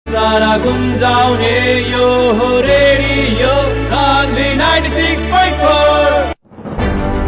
सारा गुंजाउने यो हो रेडियो सान्वी 96.4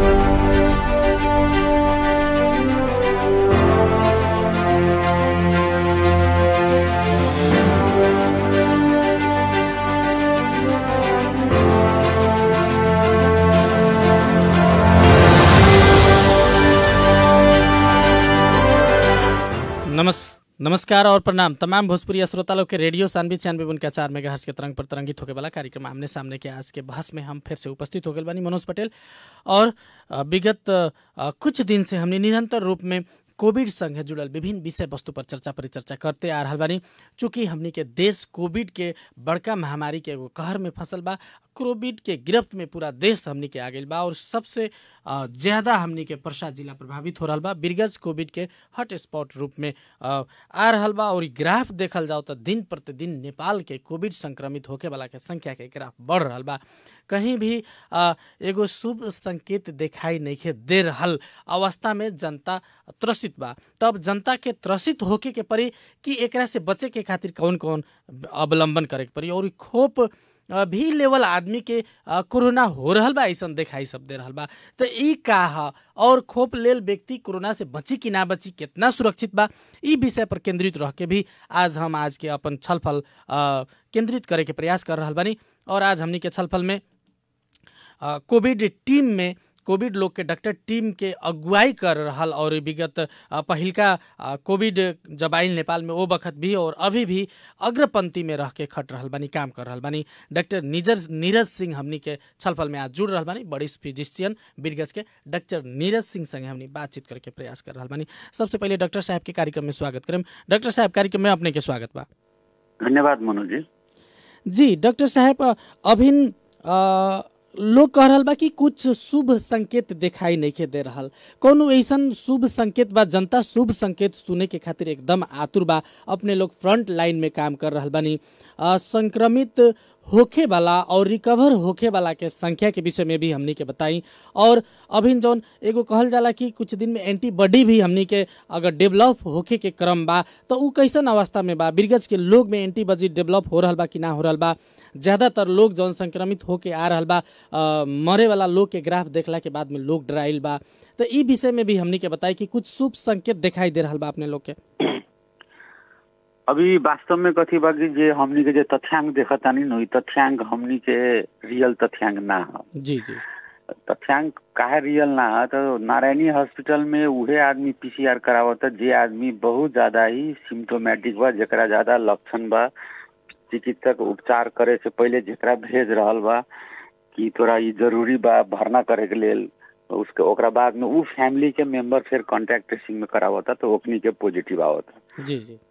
नमस नमस्कार और प्रणाम तमाम भोजपुरी श्रोता लोग के रेडियो सानवी छियानवे उनका चार मेगा के तरंग पर तरंगित होके वाला कार्यक्रम आमने सामने के आज के बहस में हम फिर से उपस्थित हो गए बानी मनोज पटेल और अ, विगत अ, कुछ दिन से हमने निरंतर रूप में कोविड संगे जुड़ल विभिन्न विषय वस्तु पर चर्चा परिचर्चा करते आ रहल बानी चूँकि हमनी के देश कोविड के बड़का महामारी के एगो कहर में फंसल बा कोविड के गिरफ्त में पूरा देश हमनी के आ गइल बा और सबसे अ, ज्यादा हमनी के परसा जिला प्रभावित हो रहल बा बिरगज कोविड के हॉट स्पॉट रूप में अ, आ रहल बा और इ ग्राफ देखल जाओ तो दिन प्रतिदिन नेपाल के कोविड संक्रमित होके वाला के संख्या के ग्राफ बढ़ रहल बा कहीं भी अ, एगो शुभ संकेत दिखाई नहीं दे रहल अवस्था में जनता त्रसित बा तब जनता के त्रसित होके के पड़ी कि एकरा से बचे के खातिर कौन कौन अवलंबन करे के पड़ी और इ खोप अ, भी लेवल आदमी के अ, कोरोना हो रहल बा ऐसन दिखाई सब दे रहल बा तो ई का ह और खोप लेल व्यक्ति कोरोना से बची कि ना बची कितना सुरक्षित बा ई विषय पर केंद्रित रह के भी आज हम आज के अपन छलफल अ, केंद्रित करे के प्रयास कर रहल बानी और आज हमनी के छलफल में अ, कोविड टीम में कोविड लोग के डॉक्टर टीम के अगुवाई कर रहल और विगत अ, पहिलका अ, कोविड जब आइल नेपाल में वो बखत भी और अभी भी अग्रपंक्ति में रह के खट रहल बानी काम कर रहल बानी डॉक्टर नीजर नीरज सिंह हमनी के छलफल में आज जुड़ रहल बानी बड़ी फिजिशियन बिरगज के डॉक्टर नीरज सिंह संगे हमनी बातचीत करके प्रयास कर रहल बानी सबसे पहले डॉक्टर साहब के कार्यक्रम में स्वागत करें डॉक्टर साहब कार्यक्रम में अपने के स्वागत बा धन्यवाद मनोज जी जी डॉक्टर साहब अभिन अ, लोग कह रहल बा कि कुछ शुभ संकेत दिखाई नहीं दे रहल कौनो ऐसन शुभ संकेत बा जनता शुभ संकेत सुने के खातिर एकदम आतुर बा अपने लोग फ्रंट लाइन में काम कर रहल बानी अ, संक्रमित होखे वाला और रिकवर होखे वाला के संख्या के विषय में भी हमनी के बताई और अभिन जौन एगो कहल जाला कि कुछ दिन में एंटीबॉडी भी हमनी के अगर डेवलप होखे के क्रम बा तो उ कैसन अवस्था में बा बिरगज के लोग में एंटीबॉडी डेवलप हो रहल बा कि ना हो रहल बा ज्यादातर लोग जौन संक्रमित होके आ रहल बा अ, मरे वाला लोग के ग्राफ देखला के बाद में लोग डराइल बा तो ई विषय में भी हमनी के बताई कि कुछ शुभ संकेत दिखाई दे रहल बा अपने लोग के अभी वास्तव में कथी बा कि जे हमनी के जे तथ्यांक देखतानी नु इ तथ्यांक हमनी के रियल तथ्यांक ना ह जी जी तथ्यांक काहे रियल ना ह तो नारायणी हॉस्पिटल में उहे आदमी पीसीआर करावता जे आदमी बहुत ज्यादा ही सिम्टोमेटिक बा जेकरा ज्यादा लक्षण बा चिकित्सक उपचार करे से पहले जेकरा भेज रहल बा कि तोरा ई जरूरी बा भरना करे के लेल उसके ओकरा बाद में उ फैमिली के मेंबर फिर कांटेक्ट ट्रेसिंग में करावता तो ओकनी के पॉजिटिव आवता जी जी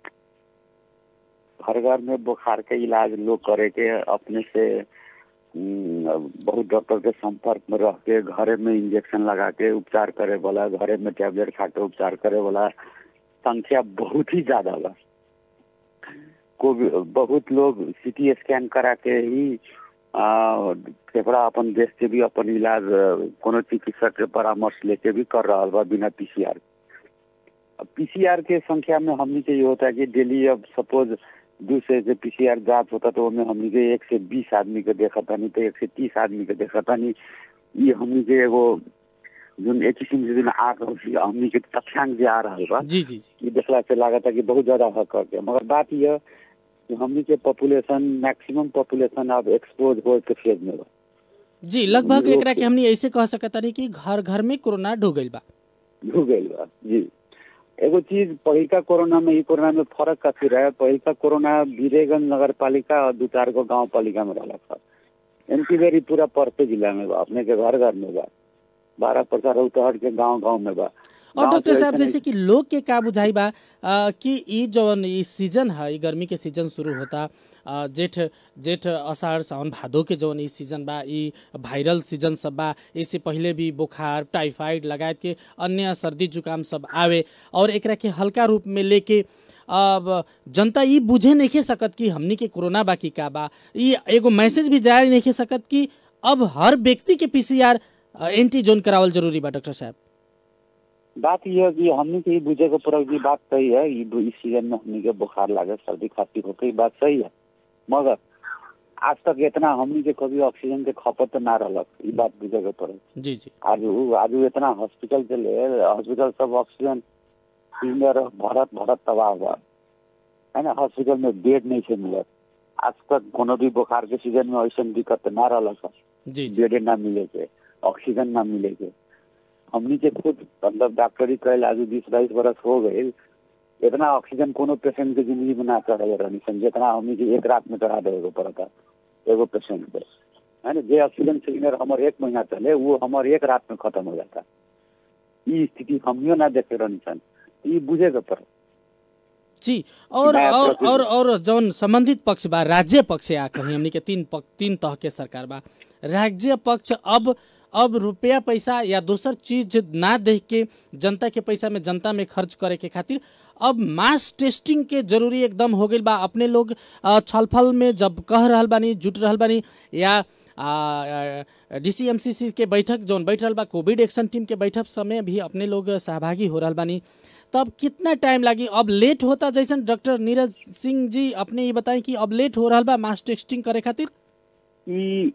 घर घर में बुखार के इलाज लोग करे के अपने से हम्म, बहुत डॉक्टर के संपर्क में रह के घरे में इंजेक्शन लगा के उपचार करे वाला घरे में टेबलेट खा के उपचार करे वाला संख्या बहुत ही ज्यादा बा कोविड बहुत लोग सीटी स्कैन करा के ही आ, फेफड़ा अपन देश के भी अपन इलाज अ, कोनो चिकित्सक के परामर्श लेके भी कर रहा बा बिना पीसीआर पीसीआर के संख्या में हमनी के ये होता है कि डेली अब सपोज दू से जे पीसीआर जांच होता तो उसमें हमनी के एक से बीस आदमी के देखा तानी तो एक से तीस आदमी के देखा तानी ये हमनी के एगो जोन एक किस्म से जोन आ हमनी के तथ्यांक जे आ रहा बा जी जी जी ये देखला से लागत है कि बहुत ज्यादा हक है मगर बात यह कि हमनी के पॉपुलेशन मैक्सिमम पॉपुलेशन अब एक्सपोज हो के फेज में बा जी लगभग लोग एकरा के के- हमनी ऐसे कह सकत तानी कि घर घर में कोरोना ढो गइल बा हो गइल बा जी एगो चीज पहिलका कोरोना में ई कोरोना में फर्क काफी रहे पहिलका कोरोना वीरेगंज नगर पालिका और दू चार गो गांव पालिका में रहला था इनकी बेरी पूरा परसे जिला में बा अपने के घर घर में बा बारह परसा रौतहट के गांव गांव में बा और गांव डॉक्टर से साहब ऐसे जैसे कि लोग के का बुझाई बा आ, कि ई जौन ई सीजन है ई गर्मी के सीजन शुरू होता आ, जेठ जेठ अषाढ़ सावन भादो के जौन ई सीजन बा ई वायरल सीजन सब बा इससे पहले भी बुखार टाइफाइड लगायत के अन्य सर्दी जुकाम सब आवे और एकरा के हल्का रूप में लेके अब जनता ई बुझे नहीं सकत कि हमनी के कोरोना बा की का बा ई एगो मैसेज भी जारी नहीं सकत कि अब हर व्यक्ति के पीसीआर एंटीजोन करावल जरूरी बा डॉक्टर साहब बात ये है कि हमनी के ई बुझे के पड़ल की बात सही है ई इस सीजन में हमनी के बुखार लागे सर्दी खांसी होके ई बात सही है मगर आज तक इतना हमनी के कभी ऑक्सीजन के खपत ना रहलक ई बात बुझे के पड़ल जी जी आज उ- आज उ इतना हॉस्पिटल के ले हॉस्पिटल सब ऑक्सीजन सिलेंडर भरत भरत तबाह बा है ना हॉस्पिटल में बेड नहीं से मिलत आज तक कोनो भी बुखार के सीजन में ऐसा दिक्कत ना रहलक जी जी बेड ना मिले के ऑक्सीजन ना मिले के हमनी के खुद मतलब डॉक्टरी कैल आज बीस बाईस बरस हो गए इतना ऑक्सीजन कोनो पेशेंट के जिंदगी में ना चढ़े रहनी सन जितना हमनी के एक रात में चढ़ा देवे के पड़ता एगो पेशेंट पे है ना जे ऑक्सीजन सिलेंडर हमारे एक महीना चले वो हमारे एक रात में खत्म हो जाता ई स्थिति हमियो ना देखे रहनी सन ई बुझे के पड़े जी और नया और प्रतिनिधि- और और जौन संबंधित पक्ष बा राज्य पक्ष या कहीं हमनी के तीन पक, तीन तह के सरकार बा राज्य पक्ष अब अब रुपया पैसा या दोसर चीज ना देख के जनता के पैसा में जनता में खर्च करे के खातिर अब मास टेस्टिंग के जरूरी एकदम हो गई बा अपने लोग अ, छलफल में जब कह रहल बानी जुट रहल बानी या डीसीएमसीसी के बैठक जौन बैठ रहल बा कोविड एक्शन टीम के बैठक समय भी अपने लोग सहभागी हो रहल बानी तब कितना टाइम लागी अब लेट होता जैसन डॉक्टर नीरज सिंह जी अपने ये बताएं कि अब लेट हो रहा बा मास टेस्टिंग करे खातिर ई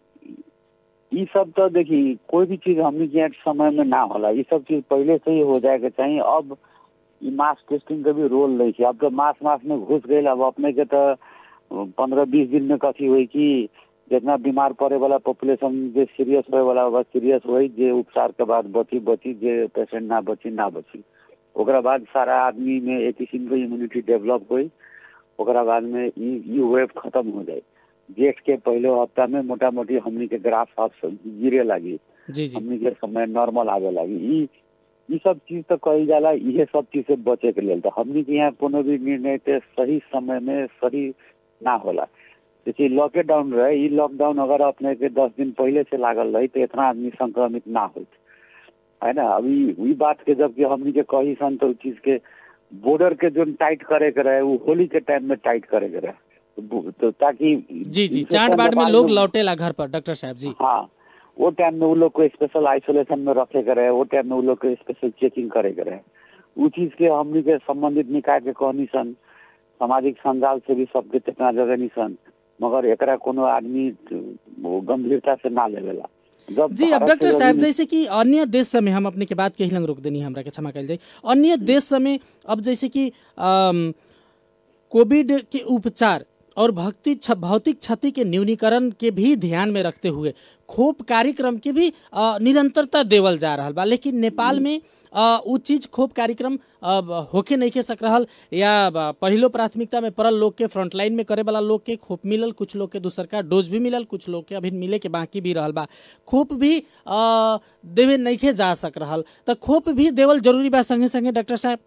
ई सब तो देखी कोई भी चीज हमनी के समय में ना होला ई सब चीज पहले से ही हो जाए के चाहिए अब ई मास टेस्टिंग के भी रोल नहीं है अब तो मास मास में घुस गए अब अपने के तो पंद्रह बीस दिन में कथी हुई कि जितना बीमार पड़े वाला पॉपुलेशन जे सीरियस होए वाला होगा सीरियस होई जे उपचार के बाद बची बची जे पेशेंट ना बची ना बची ओकरा बाद सारा आदमी में एक किस्म के इम्यूनिटी डेवलप हुई ओकरा बाद में ई ई वेव खत्म हो जाए जेठ के पहले हफ्ता में मोटा मोटी हमनी के ग्राफ अब गिरे लगी जी जी हमनी के समय नॉर्मल आवे लगी ई ई सब चीज तो कही जाला इहे सब चीज से बचे के लेल तो हमनी के यहाँ कोनो भी निर्णय के सही समय में सही ना होला जैसे लॉकडाउन रहे ई लॉकडाउन अगर अपने के दस दिन पहले से लागल रही तो इतना आदमी संक्रमित ना होत है ना अभी ई बात के जबकि हमनी के कही सन तो उ चीज के बॉर्डर के जो टाइट करे के रहे वो होली के टाइम में टाइट करे के रहे तो- तो ताकि जी जी infection चाट बाट में के लोग बाद लौटेला घर पर डॉक्टर साहब जी हाँ वो टाइम में वो लोग को स्पेशल आइसोलेशन में रखे के रहे वो टाइम में वो लोग को स्पेशल चेकिंग करे के रहे उ चीज के हमनी के संबंधित निकाय के कहनी सन सामाजिक संजाल से भी सबके चेतना जगनी सन मगर एकरा कोनो आदमी वो गंभीरता से ना लेवेला जब जी अब भारत डॉक्टर से साहब जब- जैसे कि अन्य देश समय हम अपने के बात के हिलंग रोक देनी हमरा के क्षमा कल जाए अन्य देश समय अब जैसे कि अम, कोविड के उपचार और भक्ति छ, भौतिक क्षति के न्यूनीकरण के भी ध्यान में रखते हुए खोप कार्यक्रम के भी अ, निरंतरता देवल जा रहा बा लेकिन नेपाल में अ, उ चीज खोप कार्यक्रम अ, ब- होके नहीं के सक रहल या ब- पहिलो प्राथमिकता में पड़ल लोग के फ्रंटलाइन में करे वाला लोग के खोप मिलल कुछ लोग के दूसर का डोज भी मिलल कुछ लोग के अभी मिले के बाकी भी रहल बा खोप भी अ, देवे नहीं के जा सक रहल तो खोप भी देवल जरूरी बा संगे संगे डॉक्टर साहब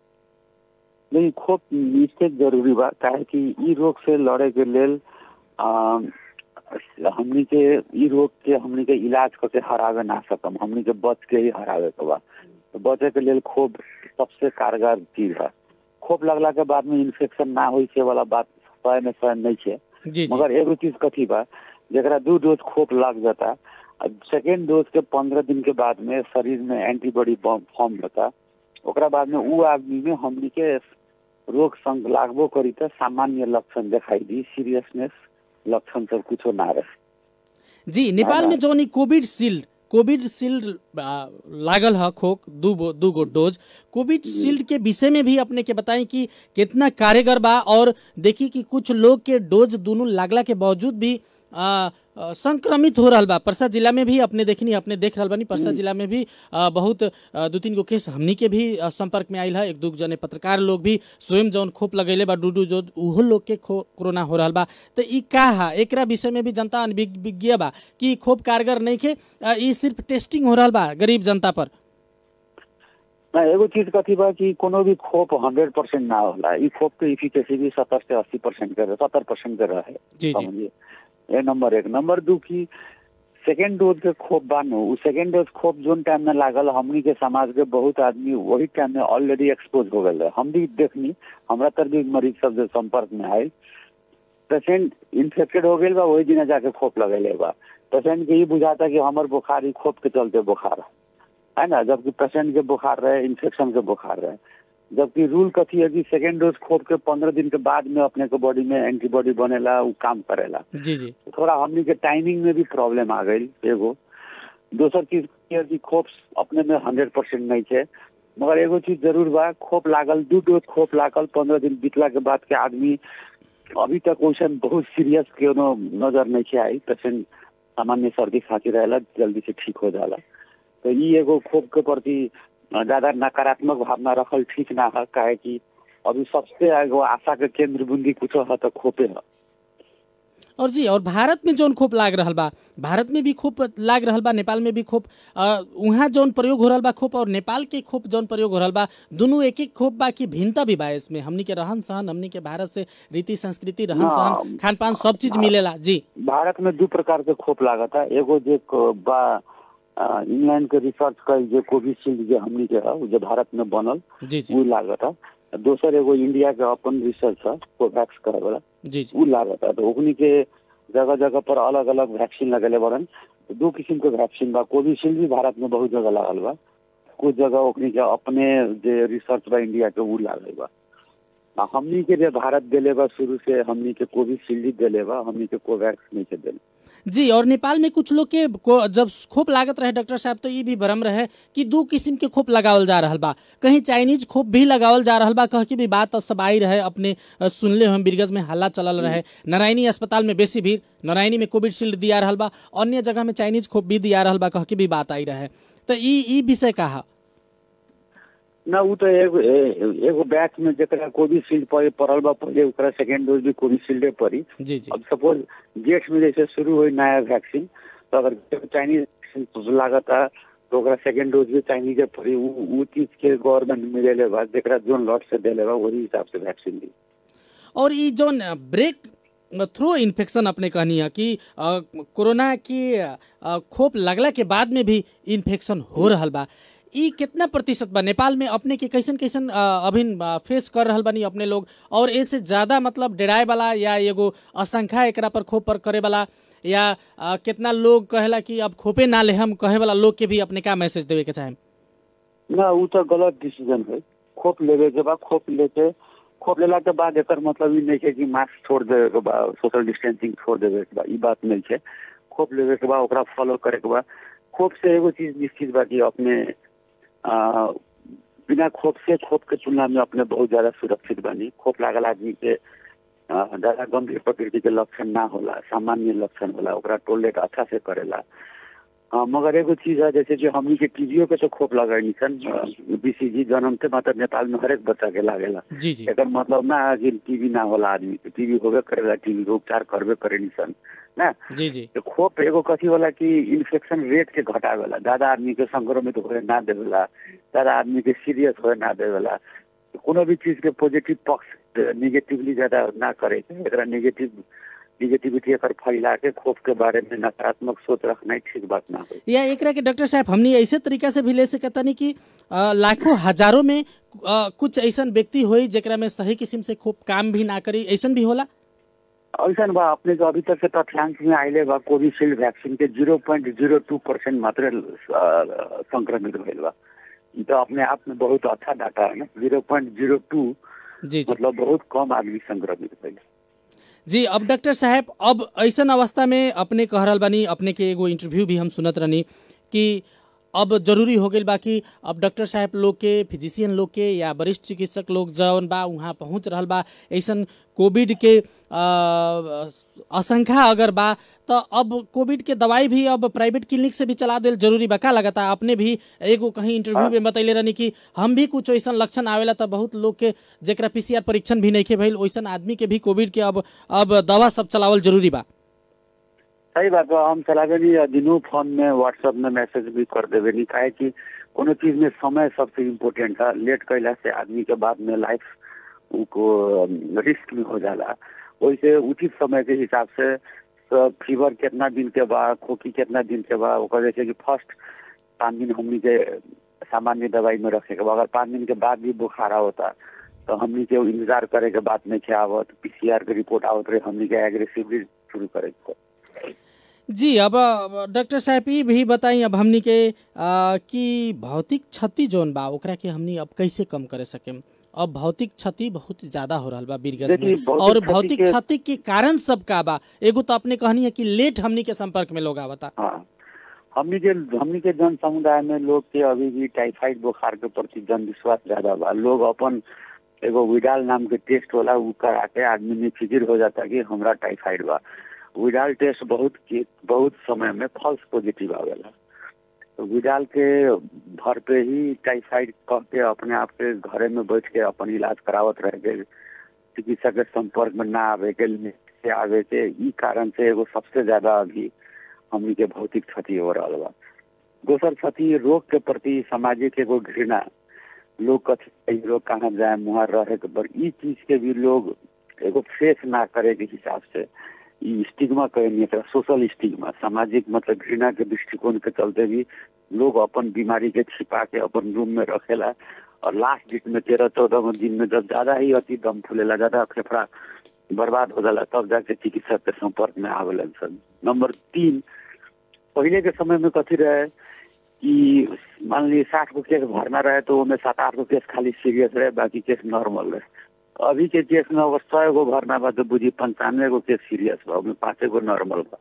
नहीं खोप निश्चित जरूरी बा काहे कि ई रोग से लड़े के लेल आ, हमनी के ई रोग के हमनी के इलाज करके हरावे ना सकम हमनी के बच के ही हरावे के बा तो बचे के लेल खोप सबसे कारगर चीज है खोप लगला के बाद में इन्फेक्शन ना होई से वाला बात सौ में सौ नहीं है जी जी मगर एगो चीज कथी बा जरा दू डोज खोप लग जाता सेकेंड डोज के पंद्रह दिन के बाद में शरीर में एंटीबॉडी फॉर्म होता ओकरा बाद में उ आदमी में हमनी के रोग संग लागबो करी त सामान्य लक्षण दिखाई दी सीरियसनेस लक्षण सब कुछो ना रहे जी नेपाल हाँ, में जौन ई कोविड शील्ड कोविड शील्ड आ, लागल है खोक दू गो दू गो डोज कोविड शील्ड के विषय में भी अपने के बताएं कि कितना कारगर बा और देखी कि कुछ लोग के डोज दोनों लागला के बावजूद भी आ, आ, संक्रमित हो रहल बा परसा जिला में भी अपने देखनी अपने देख रहल बानी परसा जिला में भी आ, बहुत आ, दू तीन गो केस हमनी के भी आ, संपर्क में आयल है एक दू जने पत्रकार लोग भी स्वयं जौन खोप लगैले बा डूडू जो उहो लोग के खो कोरोना हो रहल बा तो ई का है एकरा विषय में भी जनता अनभिज्ञ बा कि खोप कारगर नहीं के आ, ई सिर्फ टेस्टिंग हो रहल बा गरीब जनता पर ना एगो चीज कथी बा कि कोनो भी खोप हंड्रेड परसेंट ना होला ई खोप के इफिकेसी भी सत्तर से अस्सी परसेंट के सत्तर परसेंट के रहे जी, जी। समझिए ये नंबर एक नंबर दू की सेकेंड डोज के खोप बानो उ सेकेंड डोज खोप जोन टाइम में लागल हमनी के समाज के बहुत आदमी वही टाइम में ऑलरेडी एक्सपोज हो गए हम भी देखनी हमरा तर भी मरीज सब जो संपर्क में आयल पेशेंट इन्फेक्टेड हो गई बा वही दिन जाके खोप लगेले बा पेशेंट के ई बुझाता कि हमर बुखार ई खोप के चलते बुखार है है ना जबकि पेशेंट के बुखार रहे इन्फेक्शन के बुखार रहे जबकि रूल कथी है कि सेकेंड डोज खोप के पंद्रह दिन के बाद में अपने के बॉडी में एंटीबॉडी बनेला उ काम करेला जी जी थोड़ा हमनी के टाइमिंग में भी प्रॉब्लम आ गई एगो दोसर चीज की है कि खोप अपने में हंड्रेड परसेंट नहीं है मगर एगो चीज जरूर बा खोप लागल दू डोज खोप लागल पंद्रह दिन बीतला के बाद के आदमी अभी तक वैसन बहुत सीरियस कोनो नजर नहीं के आई पेशेंट सामान्य सर्दी खांसी रहेला जल्दी से ठीक हो जाला तो ई एगो खोप के प्रति ज्यादा नकारात्मक भावना रखल ठीक ना है काहे कि अभी सबसे एगो आशा के केंद्र बिंदी कुछ है तो खोपे है और जी और भारत में जौन खोप लाग रहल बा भारत में भी खोप लाग रहल बा नेपाल में भी खोप अ, उहाँ जौन प्रयोग हो रहल बा खोप और नेपाल के खोप जौन प्रयोग हो रहल बा दुनू एक एक खोप बा की भिन्नता भी बा इसमें हमनी के रहन सहन हमनी के भारत से रीति संस्कृति रहन सहन हाँ। खान पान सब चीज मिलेला जी भारत में दू प्रकार के खोप लागत है एगो जे क- बा अ, इंग्लैंड के रिसर्च कल जे कोविशील्ड जे हमनी के है उ जे भारत में बनल जी जी उ लागत है दोसर एगो इंडिया के अपन रिसर्च है कोवैक्स कहे वाला जी जी उ लागत है तो ओकनी के जगह जगह पर अलग अलग वैक्सीन लगेले बड़न तो दू किस्म के वैक्सीन बा कोविशील्ड भी भारत में बहुत जगह लागल बा कुछ जगह ओकनी के अपने जे रिसर्च बा इंडिया के उ लागल बा आ हमनी के जे भारत देले बा शुरू से हमनी के कोविशील्ड ही देले बा हमनी के कोवैक्स नहीं के देले जी और नेपाल में कुछ लोग के को, जब खोप लागत रहे डॉक्टर साहब तो ये भी भ्रम रहे कि दू किस्म के खोप लगावल जा रहल बा कहीं चाइनीज खोप भी लगावल जा रहल बा कह के भी बात सब आई रहे अपने अ, सुनले हम बिरगज में हल्ला चलल रहे नारायणी अस्पताल में बेसी भीड़ नारायणी में कोविशील्ड दिया रहल बा अन्य जगह में चाइनीज खोप भी दिया रहल बा कह के भी बात आई रहे तो ई ई विषय कहा ना उ तो एगो ए- एगो बैच में जरा कोविशील्ड पड़े पड़ल बा पहले ओकरा सेकेंड डोज भी कोविशील्डे पड़ी जी जी अब सपोज जेठ में जैसे शुरू हुई नया वैक्सीन तो अगर चाइनीज वैक्सीन लागत है तो ओकरा सेकेंड डोज भी चाइनीजे पड़ी उ उ चीज के गवर्नमेंट मिलेले बा जरा जोन लॉट से देले बा वही हिसाब से वैक्सीन दी और ई जौन ब्रेक थ्रो इन्फेक्शन अपने कहनी है कि अ, कोरोना की अ, खोप लगला के बाद में भी इन्फेक्शन हो रहल बा ई कितना प्रतिशत बा नेपाल में अपने के कैसन कैसन अ, अभिन अ, फेस कर रहल बानी अपने लोग और ऐसे ज्यादा मतलब डराए वाला या एगो आशंका एकरा पर खोप पर करे वाला या अ, कितना लोग कहेला कि अब खोपे ना ले हम कहे वाला लोग के भी अपने का मैसेज देवे के चाहे ना उ तो गलत डिसीजन है खोप लेवे के बाद खोप लेके खोप लेला के बाद एकर मतलब ई नहीं है कि मास्क छोड़ देवे के बा सोशल डिस्टेंसिंग छोड़ देवे के बा ई बात नहीं है खोप लेवे के बाद ओकरा फॉलो करे के बा खोप से एगो चीज निश्चित बा कि अपने आ, बिना खोप से खोप के तुलना में अपने बहुत ज्यादा सुरक्षित बनी खोप लागल आदमी के आ, ज्यादा गंभीर प्रकृति के लक्षण ना होला सामान्य लक्षण होला ओकरा टोलेट अच्छा से करेला हाँ, मगर एगो चीज है जैसे कि हमनी के टीबीओ के तो खोप लगाई सन बीसीजी जन्मते मतलब नेपाल में हरेक बच्चा के लागेला जी जी एकर मतलब ना है कि टीबी ना होला आदमी के टीबी होबे करेला टीबी के उपचार करबे करे सन ना जी जी तो खोप एगो कथी होला कि इन्फेक्शन रेट के घटावेला ज्यादा आदमी के संक्रमित होए ना देवेला ज्यादा आदमी के सीरियस होए ना देवेला कोनो भी चीज के पॉजिटिव पक्ष निगेटिवली ज्यादा ना करे के एकरा नेगेटिव निगेटिविटी एकर फैला के खोप के बारे में नकारात्मक सोच रखना ही ठीक बात ना हो या एकरा के डॉक्टर साहब हमनी ऐसे तरीका से भी ले सकता नहीं कि अ, लाखों हजारों में अ, कुछ ऐसन व्यक्ति होई जेकरा में सही किस्म से खूब काम भी ना करी ऐसन भी होला ऐसा बा अपने के अभी तक के तथ्यांश में आइले बा कोविशील्ड वैक्सीन के zero point zero two percent मात्र अ, संक्रमित भइल बा ई तो अपने आप में बहुत अच्छा डाटा है ना जीरो पॉइंट जीरो टू जी जी मतलब बहुत कम आदमी संक्रमित भइल जी अब डॉक्टर साहब अब ऐसन अवस्था में अपने कह रहल बानी अपने के एगो इंटरव्यू भी हम सुनत रहनी कि अब जरूरी हो गई बा कि अब डॉक्टर साहब लोग के फिजिशियन लोग के या वरिष्ठ चिकित्सक लोग जौन बा वहाँ पहुँच रहल बा ऐसन कोविड के अ, आशंका अगर बा तो अब कोविड के दवाई भी अब प्राइवेट क्लिनिक से भी चला देल जरूरी बा का लगता आपने भी एगो कहीं इंटरव्यू में बतैले रहनी कि हम भी कुछ ऐसन लक्षण आवेला तो बहुत लोग के जेकरा पीसीआर परीक्षण भी नहीं के भइल वैसन आदमी के भी कोविड के अब अब दवा सब चलावल जरूरी बा सही बात बा हम चलावे नहीं दिनों फोन में व्हाट्सएप में मैसेज भी कर देवे नहीं काहे कि कोनो चीज में समय सबसे इम्पोर्टेंट है लेट कैला से आदमी के बाद में लाइफ को रिस्क में हो जाला वैसे उचित समय के हिसाब से फीवर कितना दिन के बाद खोखी कितना दिन के बाद ओकर जैसे कि फर्स्ट पाँच दिन हमनी के सामान्य दवाई में रखे के बा अगर पाँच दिन के बाद भी बुखार होता तो हमनी के इंतजार करे के बात नहीं के आवत पीसीआर के रिपोर्ट आवत रहे हमनी के एग्रेसिवली शुरू करे के जी अब अब डॉक्टर साहब ई भी बताई अब हमनी के आ, कि भौतिक क्षति जोन बा ओकरा के हमनी अब कैसे कम करे सकेम अब भौतिक क्षति बहुत ज्यादा हो रहल बा बीरगंज देखिए, में भौतिक और क्षति भौतिक के- क्षति के कारण सब का बा एगो तो अपने कहनी है कि लेट हमनी के संपर्क में लोग आवता हाँ हमनी के हमनी के जन समुदाय में लोग के अभी भी टाइफाइड बुखार के प्रति जन विश्वास ज्यादा बा लोग अपन एगो विडाल नाम के टेस्ट होला उ करा के आदमी में फिक्र हो जाता कि हमरा टाइफाइड बा विडाल टेस्ट बहुत के बहुत समय में फॉल्स पॉजिटिव आवेला तो विडाल के भर पे ही टाइफाइड कह के अपने आप के घरे में बैठ के अपन इलाज करावत रह के चिकित्सक के संपर्क में ना आवे के से आवे के ई कारण से एगो सबसे ज्यादा अभी हमनी के भौतिक क्षति हो रहा बा दोसर क्षति रोग के प्रति सामाजिक एगो घृणा लोग कथी रोग कहाँ जाए मुहार रहे के पर ई चीज के भी लोग एगो फेस ना करे के हिसाब से ई स्टिग्मा कहेनी एकरा सोशल स्टिग्मा सामाजिक मतलब घृणा के दृष्टिकोण के चलते भी लोग अपन बीमारी के छिपा के अपन रूम में रखेला और लास्ट डेट में तेरह चौदह दिन में जब ज्यादा ही अति दम फूलेला ज्यादा फेफड़ा बर्बाद हो जाला तब जाके चिकित्सक के संपर्क में आवेलन सन नंबर तीन पहले के समय में कथी रहे कि मान ली साठ गो केस भरना रहे तो ओमे सात आठ गो केस खाली सीरियस रहे बाकी केस नॉर्मल रहे अभी के केस में अगर सौ गो भरना बा तो बुझी पंचानवे गो केस सीरियस बा ओमे पाँचे गो नॉर्मल बा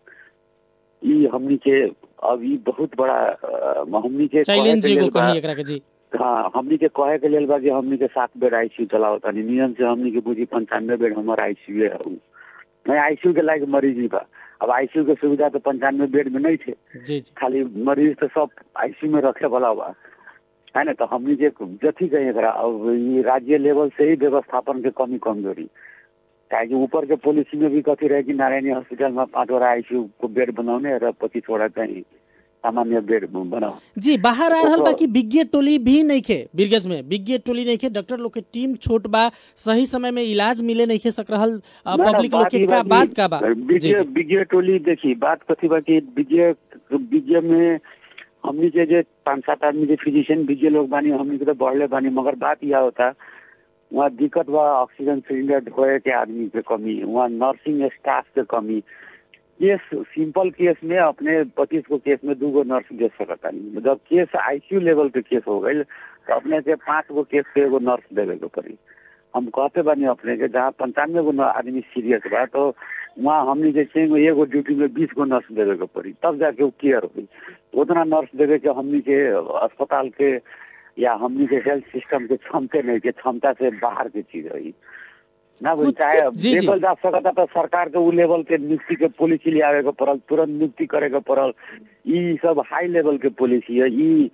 ई हमनी के अभी बहुत बड़ा अ, हमनी के कहे चैलेंज के एगो लेल बा- कही एकरा के जी हाँ हमनी के कहे के लेल बा कि हमनी के सात बेड आईसीयू चलाओ तानी नियम से हमनी के बुझी पंचानवे बेड हमार आईसीयू है उ। नहीं आईसीयू के लायक मरीज ही बा अब आईसीयू के सुविधा तो पंचानवे बेड में नहीं थे जी जी खाली मरीज तो सब आईसीयू में रखे वाला बा है ना तो हमनी के जथी कही एकरा अब ये राज्य लेवल से ही व्यवस्थापन के कमी कमजोरी काहे कि ऊपर के पॉलिसी में भी कथी रहे कि नारायणी हॉस्पिटल में पाँचवटा आईसीयू को बेड बनाउने र पच्चीसवटा चाहिँ सामान्य बेड बनाऊ जी बाहर आ रहल बा ओकर- कि विज्ञ टोली भी नहीं खे बीरगंज में विज्ञ टोली नहीं खे डॉक्टर लोग के टीम छोट बा सही समय में इलाज मिले नहीं खे सक रहल अ, ना, ना, पब्लिक लोग बात के ई का बा बात कि का बा जी विजय जी विजय टोली देखी बात कथी बा कि विजय विजय में हमनी के जे पाँच सात आदमी जे फिजिशियन विजय लोग बानी हमनी के तो बढ़ले बानी मगर बात यह होता वहाँ दिक्कत बा ऑक्सीजन सिलेंडर ढोए के आदमी के कमी वहाँ नर्सिंग स्टाफ के कमी केस सिंपल केस में अपने पच्चीस को केस में दू गो नर्स दे सकता नहीं जब केस आईसीयू लेवल के केस हो गई तो अपने के पाँच गो केस के एगो नर्स देवे के पड़ी हम कहते बानी अपने के जहाँ पंचानवे गो न- आदमी सीरियस बा तो वहाँ हमनी के चाहिए एगो ड्यूटी में बीस गो नर्स देवे के पड़ी तब जाके वो केयर हुई उतना नर्स देवे के हमनी के अस्पताल के या हमनी के हेल्थ सिस्टम के क्षमते नहीं के क्षमता से बाहर के चीज रही ना बुझ कुछ- चाहे जी, जी। देखल जा सकता तो सरकार के उ लेवल के नियुक्ति के पॉलिसी ले आवे के पड़ल तुरंत नियुक्ति करे के पड़ल ई सब हाई लेवल के पॉलिसी है ई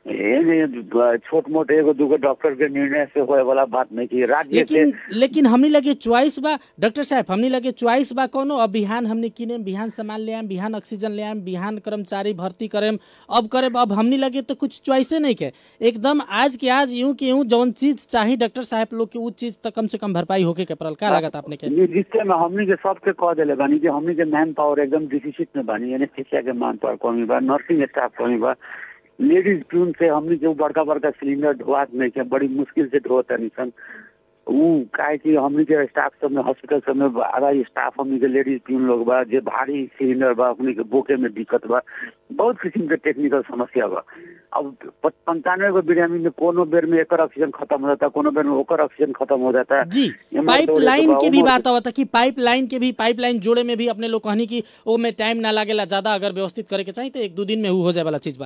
एमे छोट मोट एगो दूगो डॉक्टर के निर्णय से होए वाला बात नहीं की राज्य के लेकिन लेकिन हमनी लगे चॉइस बा डॉक्टर साहब हमनी लगे चॉइस बा कोनो अब बिहान हमनी किने बिहान सामान ले आम बिहान ऑक्सीजन ले आम बिहान कर्मचारी भर्ती करेम अब करेम अब हमनी लगे तो कुछ चॉइसे नहीं के एकदम आज के आज यूं के यूं जौन चीज चाही डॉक्टर साहब लोग के उ चीज तो कम से कम भरपाई होके के पड़ल का लागत आपने के ये जिससे में हमनी के सबके कह दिले बानी कि हमनी के मैन पावर एकदम डिफिसिट में बानी एनेस्थेसिया के मैन पावर कमी बा नर्सिंग स्टाफ कमी बा लेडीज प्यून से हमनी के उ बड़का बड़का सिलेंडर ढोआत नहीं के बड़ी मुश्किल से ढोता नहीं सन उ काहे कि हमनी के स्टाफ सब में हॉस्पिटल सब में आधा स्टाफ हमनी के लेडीज प्यून लोग बा जे भारी सिलेंडर बा हमनी के बोके में दिक्कत बा बहुत किस्म के टेक्निकल समस्या बा अब प- पंचानवे गो बिरामी में कोनो बेर में एकर ऑक्सीजन खत्म हो जाता कोनो बेर में ओकर ऑक्सीजन खत्म हो जाता जी एमर पाइप दौड़े के लाइन बा, के भी उमर बात आवता कि पाइप लाइन के भी पाइप लाइन जोड़े में भी अपने लोग कहनी कि ओ में टाइम ना लागेला ज्यादा अगर व्यवस्थित करे के चाहिए तो एक दो दिन में उ हो जाए वाला चीज बा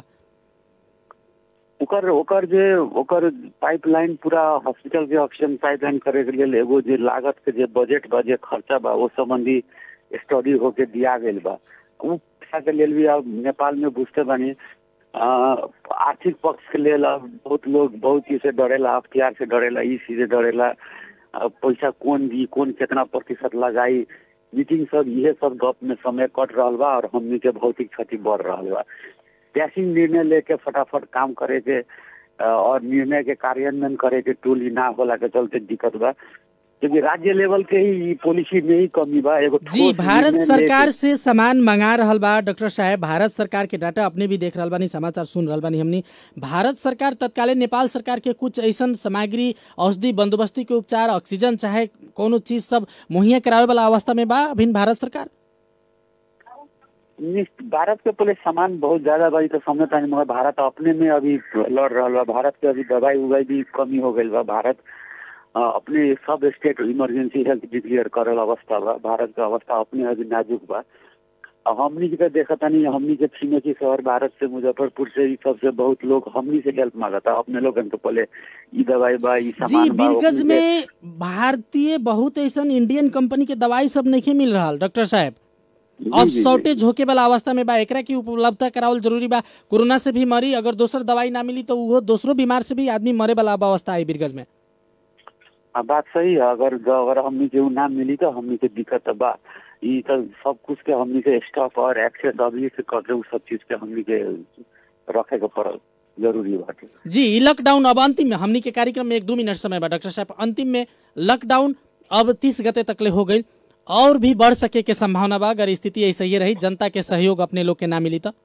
ओकर ओकर जे ओकर पाइपलाइन पूरा हॉस्पिटल के ऑक्सीजन पाइपलाइन करे के लेल एगो जे लागत के जे बजट बा जे खर्चा बा वो संबंधी स्टडी होके दिया गेल बा उ पैसा के लेल भी अब नेपाल में बुझते बानी अ, आर्थिक पक्ष के लेल अब बहुत लोग बहुत चीज से डरेला अख्तियार से डरेला ई चीज से डरेला अब पैसा कौन दी कौन कितना प्रतिशत लगाई मीटिंग सब इहे सब गप में समय कट रहल बा और हमनी के भौतिक क्षति बढ़ रहल बा पैसिंग निर्णय लेके फटाफट काम करे के अ, और निर्णय के कार्यान्वयन करे के टोली ना होला के चलते दिक्कत बा क्योंकि राज्य लेवल के ही पॉलिसी में ही कमी बा एगो जी ठोस भारत निर्णय सरकार लेके- से सामान मंगा रहल बा डॉक्टर साहब भारत सरकार के डाटा अपने भी देख रहल बानी समाचार सुन रहल बानी हमनी भारत सरकार तत्कालीन नेपाल सरकार के कुछ ऐसन सामग्री औषधि बंदोबस्ती के उपचार ऑक्सीजन चाहे कोनो चीज सब मुहैया करावे वाला अवस्था में बा अभिन भारत सरकार निश्च- भारत के पहले सामान बहुत ज्यादा बा ई तो समझता नहीं मगर भारत अपने में अभी लड़ रहा बा भारत के अभी दवाई उवाई भी कमी हो गई बा भारत अ, अपने सब स्टेट इमरजेंसी हेल्थ डिक्लेयर करल अवस्था बा भारत के अवस्था अपने अभी नाजुक बा अब हमनी के तो देखा तानी हमनी के छिमेकी शहर भारत से मुजफ्फरपुर से ई सबसे बहुत लोग हमनी से हेल्प मांगता अपने लोग तो पहले ई दवाई बा ई जी सामान बा बीरगंज ओकनी के- में भारतीय बहुत ऐसा इंडियन कंपनी के दवाई सब नहीं मिल रहा डॉक्टर साहब जी, अब जी, जी। शॉर्टेज होके वाला अवस्था में बा एकरा की उपलब्धता करावल जरूरी बा कोरोना से भी मरी अगर दोसर दवाई ना मिली तो वो दूसरो बीमार से भी आदमी मरे वाला अवस्था आई बीरगंज में हाँ, बात सही है अगर ज- अगर हमनी के उ ना मिली तो हमनी के दिक्कत बा ई तो सब कुछ के हमनी के स्टॉक और एक्सेस अभी से करके उ सब चीज के हमनी के रखे के पड़ल जरूरी बाटे जी ई लॉकडाउन अब अंतिम में हमनी के कार्यक्रम में एक दो मिनट समय बा डॉक्टर साहब अंतिम में लॉकडाउन अब तीस गते तकले हो गई और भी बढ़ सके के संभावना बा अगर स्थिति ऐसे ही रही जनता के सहयोग अपने लोग के ना मिली तो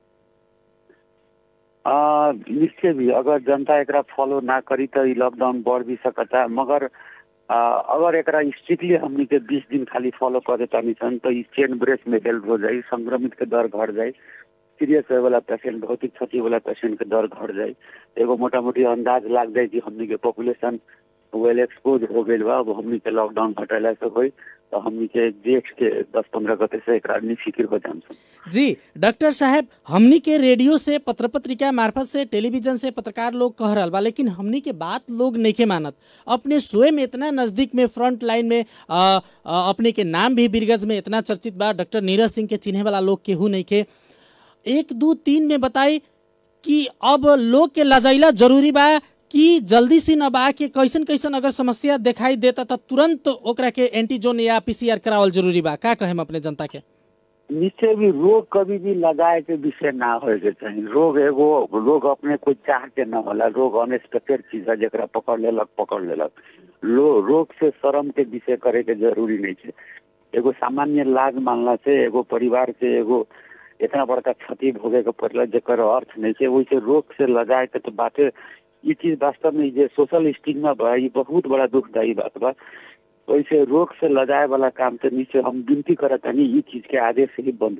आ, निश्चय भी अगर जनता एकरा फॉलो ना करी तो ई लॉकडाउन बढ़ भी सकता मगर आ, अगर एकरा स्ट्रिक्टली हमनी के बीस दिन खाली फॉलो करे तानी सन तो ई चेन ब्रेक में हेल्प हो जाई संक्रमित के दर घट जाई सीरियस होए वाला पेशेंट भौतिक क्षति वाला पेशेंट के दर घट जाई एगो मोटा मोटी अंदाज लाग जाए कि हमनी के पॉपुलेशन वेल एक्सपोज हो गई बा अब हमनी के लॉकडाउन हटेला से होई तो हमनी के जेठ के दस पंद्रह गते से एकरा निफिक्र हो जाम सन जी डॉक्टर साहब हमनी के रेडियो से पत्र पत्रिका मार्फत से टेलीविजन से पत्रकार लोग कह रहा बा लेकिन हमनी के बात लोग नहीं मानत अपने स्वयं इतना नजदीक में फ्रंट लाइन में आ, आ, अपने के नाम भी बीरगंज में इतना चर्चित बा डॉक्टर नीरज सिंह के चिन्हे वाला लोग केहू नहीं के एक दो तीन में बताई कि अब लोग के लजाइला जरूरी बा कि जल्दी से न बा के कैसन कैसन अगर समस्या दिखाई देता तो तुरंत ओकरा के एंटीजोन या पीसीआर करावल जरूरी बा का कहेम अपने जनता के निश्चय भी रोग कभी भी लगाए के विषय ना होए के चाहिए रोग एगो रोग अपने कोई चाह के ना होला रोग अनएक्सपेक्टेड चीज है जरा पकड़ लेलक पकड़ लेलक लो रोग से शर्म के विषय करे के जरूरी नहीं है एगो सामान्य लाज मानला से एगो परिवार से एगो इतना बड़का क्षति भोगे के पड़ला जेकर अर्थ नहीं है वैसे रोग से लजाए के तो बातें ये चीज वास्तव में जे सोशल स्टिग्मा बा ये बहुत बड़ा दुखदायी बात बा वैसे रोग से लजाए वाला काम तो नीचे हम विनती करत हनी ये चीज के आदेश से ही बंद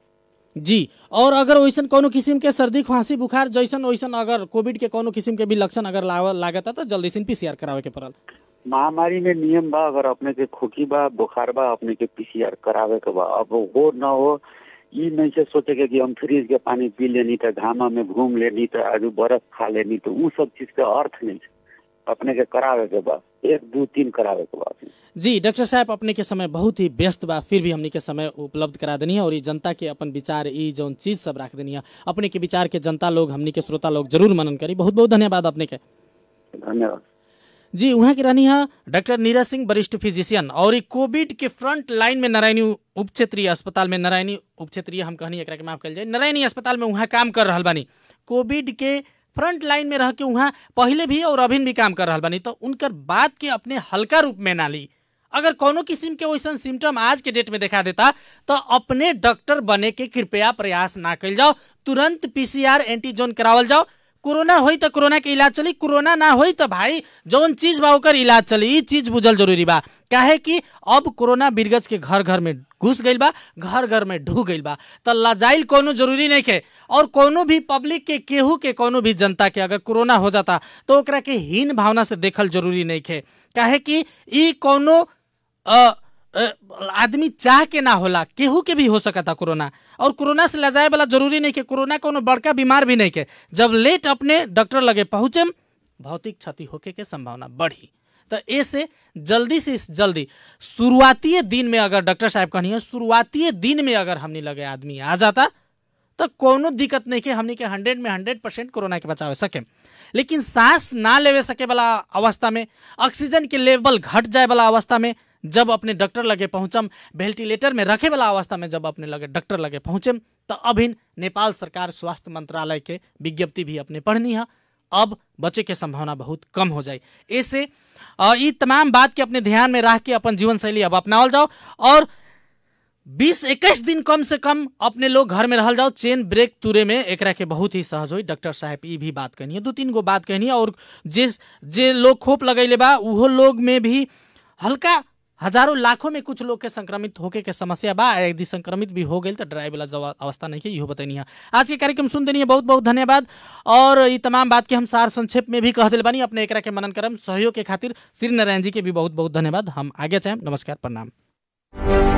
करी जी और अगर वैसन कोनो किस्म के सर्दी खांसी बुखार जैसन वैसन अगर कोविड के कोनो किस्म के भी लक्षण अगर लाव- लागता तो जल्दी से पीसीआर करावे के पड़ल महामारी में नियम बा अगर अपने के खोखी बा बुखार बा अपने के पीसीआर करावे के बा अब हो न हो ई नहीं से सोचे के कि हम फ्रिज के पानी पी लेनी तो घामा में घूम लेनी तो आज बर्फ खा लेनी तो उ सब चीज के अर्थ नहीं है अपने के करावे के बा एक दो तीन करावे के बा जी डॉक्टर साहब अपने के समय बहुत ही व्यस्त बा फिर भी हमनी के समय उपलब्ध करा देनी है और ये जनता के अपन विचार ई जौन चीज सब रख देनी है अपने के विचार के जनता लोग हमनी के श्रोता लोग जरूर मनन करी बहुत बहुत धन्यवाद अपने के धन्यवाद जी वहाँ की रहनी है डॉक्टर नीरज सिंह वरिष्ठ फिजिशियन और ई कोविड के फ्रंट लाइन में नारायणी उप क्षेत्रीय अस्पताल में नारायणी उप क्षेत्रीय हम कहनी एकरा के माफ कल जाए नारायणी अस्पताल में वहाँ काम कर रहल बानी कोविड के फ्रंट लाइन में रह के वहाँ पहले भी और अभी भी काम कर रहल बानी तो उनकर बात के अपने हल्का रूप में ना ली अगर कोनो किस्म के वैसन सिम्टम आज के डेट में देखा देता तो अपने डॉक्टर बने के कृपया प्रयास ना कल जाओ तुरंत पीसीआर एंटीजोन करावल जाओ कोरोना होई तो कोरोना के इलाज चली कोरोना ना होई तो भाई जौन चीज बा ओकर इलाज चली ई चीज बुझल जरूरी बा काहे कि अब कोरोना बिरगज के घर घर में घुस गइल बा घर घर में ढू गइल बा तो लजाइल कोनो जरूरी नहीं के और कोनो भी पब्लिक के केहू के कोनो भी जनता के अगर कोरोना हो जाता तो ओकरा के हीन भावना से देखल जरूरी नहीं के काहे कि ई कोनो अ, अ, आदमी चाह के ना होला केहू के भी हो सकता कोरोना और कोरोना से लजाए वाला जरूरी नहीं के कोरोना कोनो बड़का बीमार भी नहीं के जब लेट अपने डॉक्टर लगे पहुँचे भौतिक क्षति होके के संभावना बढ़ी तो ऐसे जल्दी से जल्दी शुरुआती दिन में अगर डॉक्टर साहब कहनी है शुरुआती दिन में अगर हमने लगे आदमी आ जाता तो कोनो दिक्कत नहीं के हमनी के हंड्रेड में हंड्रेड परसेंट कोरोना के बचावे सके लेकिन सांस ना लेवे सके वाला अवस्था में ऑक्सीजन के लेवल घट जाए वाला अवस्था में जब अपने डॉक्टर लगे पहुंचम वेंटिलेटर में रखे वाला अवस्था में जब अपने लगे डॉक्टर लगे पहुंचम तो अभिन नेपाल सरकार स्वास्थ्य मंत्रालय के विज्ञप्ति भी अपने पढ़नी है अब बचे के संभावना बहुत कम हो जाए ऐसे अ, ई तमाम बात के अपने ध्यान में रख के अपन जीवन शैली अब अपनावल जाओ और बीस इक्कीस दिन कम से कम अपने लोग घर में रहल जाओ चेन ब्रेक तुरे में एकरा के बहुत ही सहज होई डॉक्टर साहब ई भी बात कहनी है दू तीन गो बात कहनी है और जिस जे लोग खोप लगैले बा उहो लोग में भी हल्का हजारों लाखों में कुछ लोग के संक्रमित होके के समस्या बा यदि संक्रमित भी हो गई तो डराए वाला जवा- अवस्था नहीं है इहो बतैनी है आज के कार्यक्रम सुन देनी है बहुत बहुत धन्यवाद और ये तमाम बात के हम सार संक्षेप में भी कह दिल बानी अपने एकरा के मनन करम सहयोग के खातिर श्री नारायण जी के भी बहुत बहुत धन्यवाद हम आगे चाहें नमस्कार प्रणाम